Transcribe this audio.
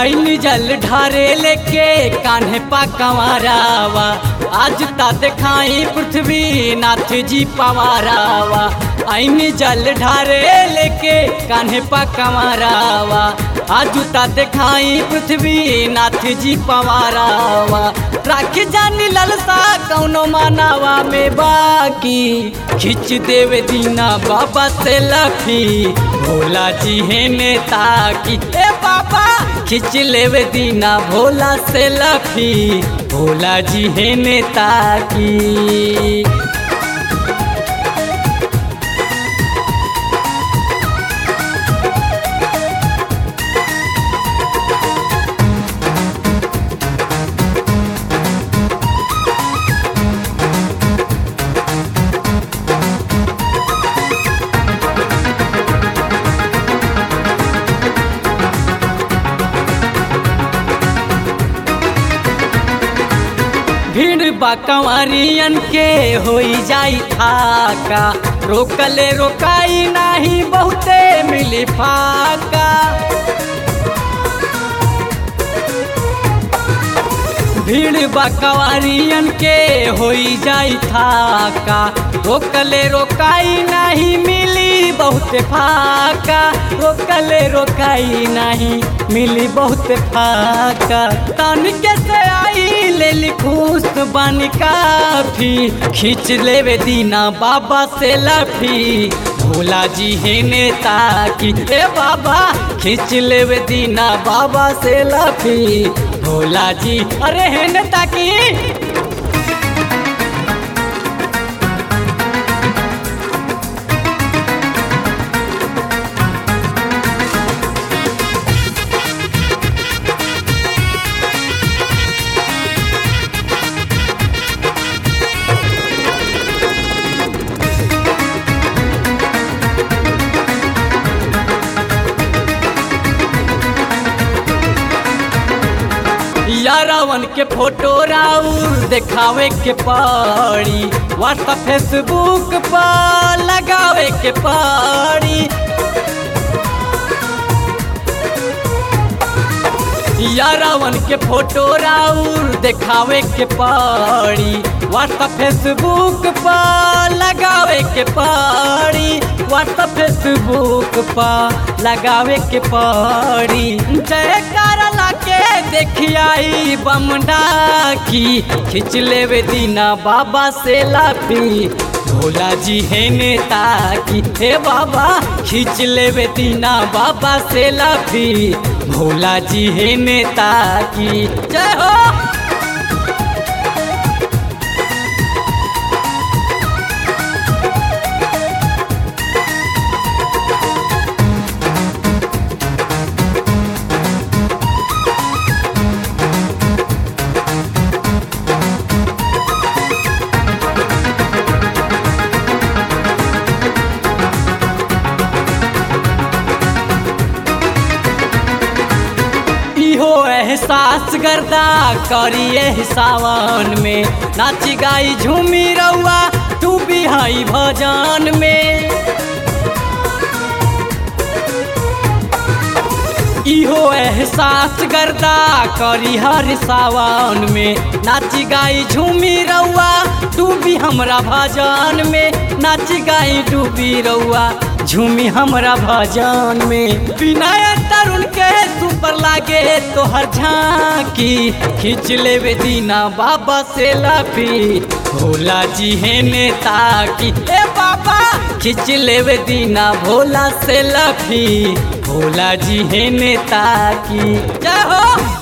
आईन जल ढारे लेके कान्हे पा कंवरावा आज ता दिखाई पृथ्वी नाथ जी पवारावा आईन जल ढारे लेके कान्हे पा कंवरावा आज ता दिखाई पृथ्वी नाथ जी पवारावा राख जानी ललसा कौनो मानावा में बाकी खिंच देवे दीना बाबा से लफी भोला जी है नेता की ए बाबा खिंच लेवे दीना भोला से लफी भोला जी है नेता की भीड़ बा कंवरियन के होई जाई थाका रोकले रोकाई नाही बहुते मिली फाका भीड़ बा कंवरियन के होई जाई थाका रोकले रोकाई नहीं मिली बहुत फाका रोकले रोकाई नहीं मिली बहुत फाका तन के से आई ले लिखूस बन काफी खींच लेवे दीना बाबा से लफी भोला जी है नेता की ए बाबा खींच लेवे दीना बाबा से लफी भोला जी अरे है नेता की या रावण के फोटो राउर देखावे के पड़ी व्हाट्सएप फेसबुक पर लगावे के पड़ी या रावण के फोटो राउर देखावे के पड़ी व्हाट्सएप फेसबुक पर लगावे के पड़ी व्हाट्सएप फेसबुक पर लगावे के पड़ी जयकारा लाके देखियाई बमडा की खिंच लेवे दीना बाबा से लाफी भोला जी है नेता की हे बाबा खींच लेवे दीना बाबा से लाफी भोला जी है नेता की जय हो इहो एहसास गर्दा करिए सावन में नाच गाई झूमी रउआ तू भी हई भजन में इहो एहसास गर्दा करी हर सावन में नाच गाई झूमी रउआ डूबी हमरा भजन में नाच गाई डूबी रउआ झूमी हमरा भजन में विनय तरुण के सुपर लागे तोहर झांकी खींच लेवे दीना बाबा से लाफी भोला जी है नेता की ए बाबा खींच लेवे दीना भोला से लाफी भोला जी है नेता की जय हो